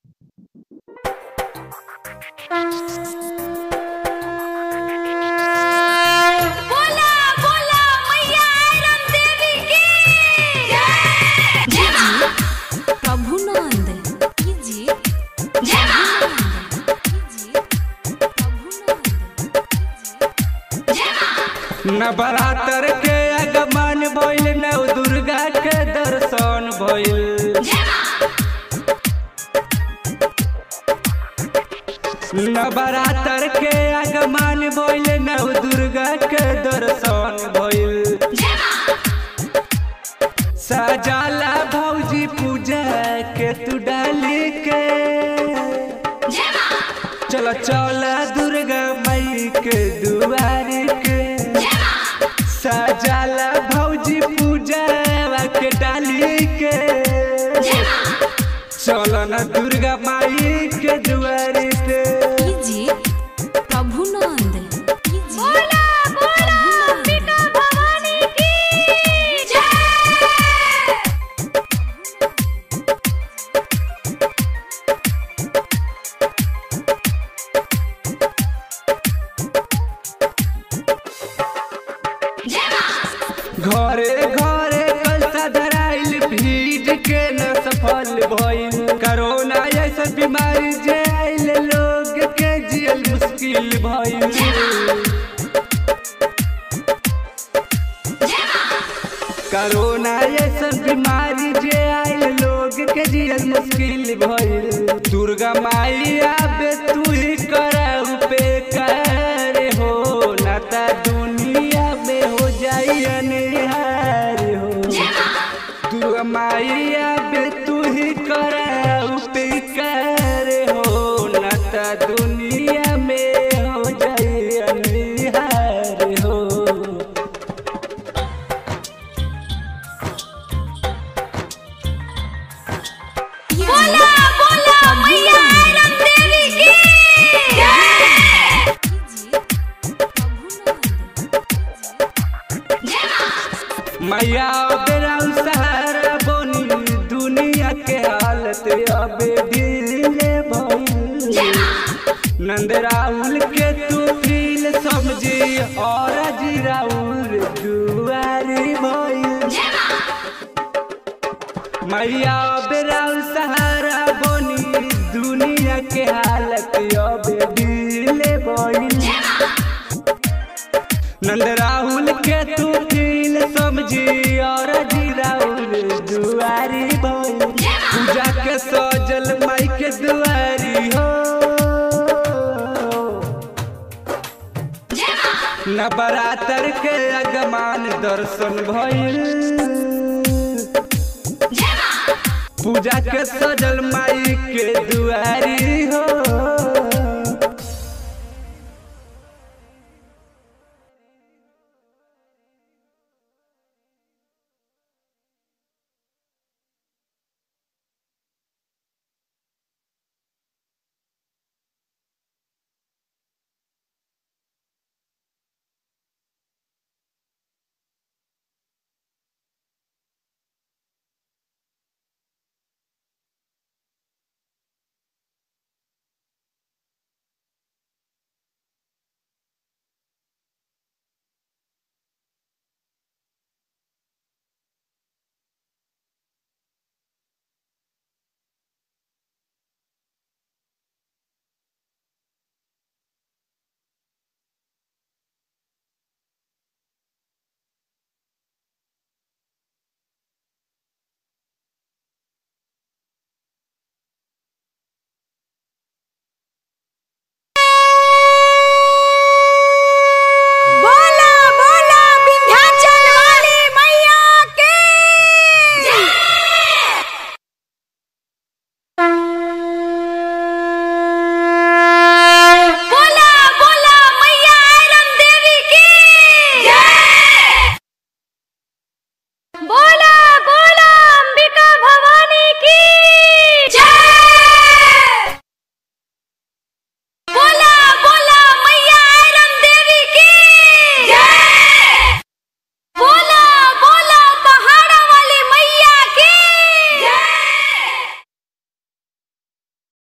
बोला बोला मैया आयरन देवी की जय मां प्रभुनंद कीजिए जय मां कीजिए प्रभुनंद जय मां नवरात्र के आगमन भइल नव दुर्गा के दर्शन भइल जय मां नवरात्र के आगमन भइल नव दुर्गा के दर्शन भइल जय मां सजाला भौजी पूजा के तू डाली के जय मां चल चल दुर्गा मई के दुआरी के जय मां सजाला भौजी पूजा के डाली के जय मां चलन दुर्गा माई के दुआरी पे कीजिए प्रभुनंद कीजिए बोला बोला अंबिका भवानी की जय जय मां घरे घरे कलसा धराइल भीड़ के न सफल भइल कोरोना ऐसा बीमारी जे आइल लोग के जियल मुश्किल भइल जय मां कोरोना ऐसा बीमारी जे आइल लोग के जियल मुश्किल भइल दुर्गा माई आबे तू ही कराऊ पे करे हो नाता दुनिया में हो जाई अनहार हो जय मां दुर्गा माई आबे तू ही कराऊ पे करे हो नाता दुनिया में हो जाई अनहार हो बोला बोला मैया आयरन देवी की जय जय मां मैया बेरा सहारा बनी दुनिया के हालत अबे दिले भइल जय मां नंद राहुल के तू फील समझी और जी राहुल दुआरी भइल जय मां मैया बेरा सहारा बनी दुनिया के हालत अबे दिले भइल जय मां नंद राहुल के तू दिल समझी और जी राहुल दुआरी भइल पूजा के सजल माई के दुआरी हो जय मां नवरात्र के अगमान दर्शन भइल जय मां पूजा के सजल माई के दुआरी हो